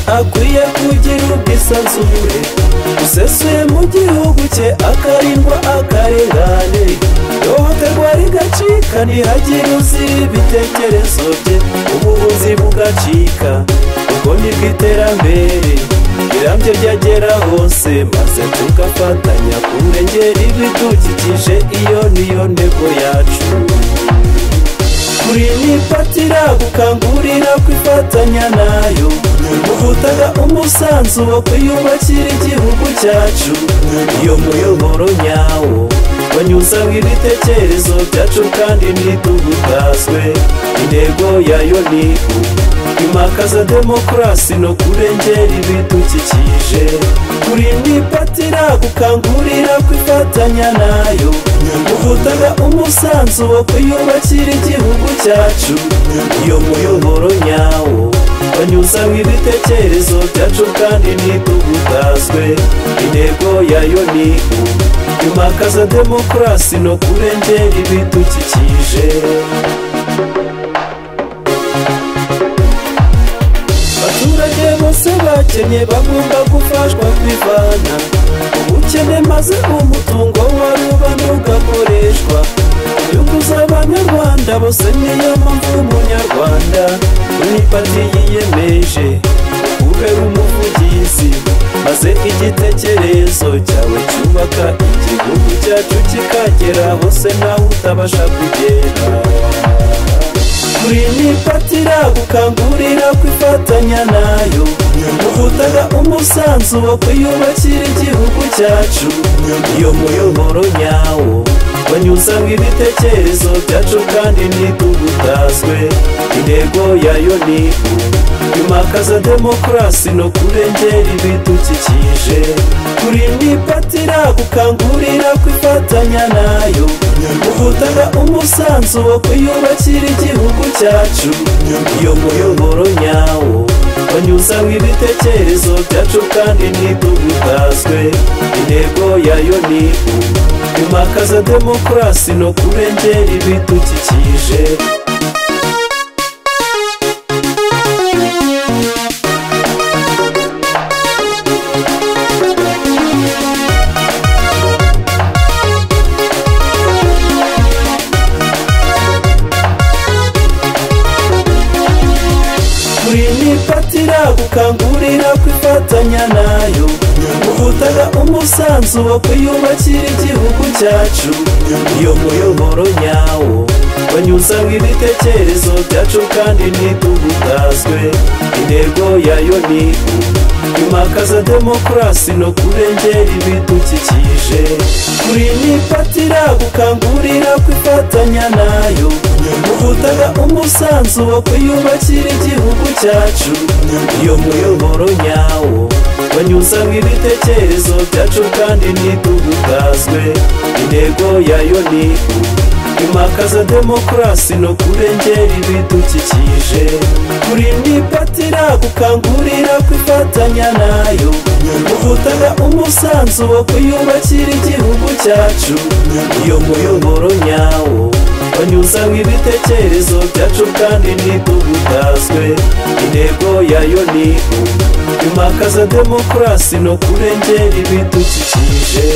akwiye kugira ubwisanzure busesuye mu gihugu cye akarindwa akarengane ihohoterwa rigacika ntihagire uzi ibitekerezo bye ubuvuzi bugacika ubwo nibwo iterambere rirambye ryagera hose maze tugafatanya kurengera ibidukikije iyo niyo ntego yacu kuri ni patira gukangurira kwifatanya nayo uvutaga umusanzu wo kwiyubakira igihugu cyacu iyo muyoboro nyawo banyuzamo ibitekerezo byacu kandi ntitugutazwe intego yayo ni imakaza demokarasi no kurengera ibidukikije kuri ni patira gukangurira kwifatanya nayo uvutaga umusanzu wo kwiyubakira igihugu cyacu iyo muyoboro nyawo banyuzamo ibitekerezo byacu kandi ntitugutazwe intego yayo ni imakaza demokarasi no kurengera ibidukikije abaturage bose bakennye bagomba gufashwa kwivana ubukene maze umutungo wa rubanda ugakoreshwa inyungu z'abanyarwanda bose niyo mpamvu umunyarwanda kuri pati yiyemeje kubera umuvugizi maze igitekerezo cyawe cyubaka igihugu cyacu kikagera hose nawe utabasha kugera kuri ni patira gukangurira kwifatanya nayo uvutaga umusanzu wo kwiyubakira igihugu cyacu iyo muyoboro nyawo banyuzamo ibitekerezo byacu kandi ntitugutazwe intego yayo ni imakaza demokarasi no kurengera ibidukikije kuri ni patira gukangurira kwifatanya nayo uvutaga umusanzu wo kwiyubakira igihugu cyacu iyo muyoboro nyawo banyuzamo ibitekerezo byacu kandi ntitugutazwe intego yayo ni imakaza demokarasi no kurengera ibidukikije kuri ni patira gukangurira kwifatanya nayo uvutaga umusanzu wo kwiyubakira igihugu cyacu iyo muyoboro nyawo banyuzamo ibitekerezo byacu kandi ntitugutazwe intego yayo ni imakaza demokarasi no kurengera ibidukikije kuri ni patira gukangurira kwifatanya nayo uvutaga umusanzu wo kwiyubakira igihugu cyacu iyo muyoboro nyawo banyuzamo ibitekerezo byacu kandi ntitugutazwe intego yayo ni imakaza demokarasi no kurengera ibidukikije kuri ni patira gukangurira kwifatanya nayo uvutaga umusanzu wo kwiyubakira igihugu cyacu iyo muyoboro nyawo banyuzamo ibitekerezo byacu kandi ntitugutazwe intego yayo ni imakaza demokarasi no kurengera ibidukikije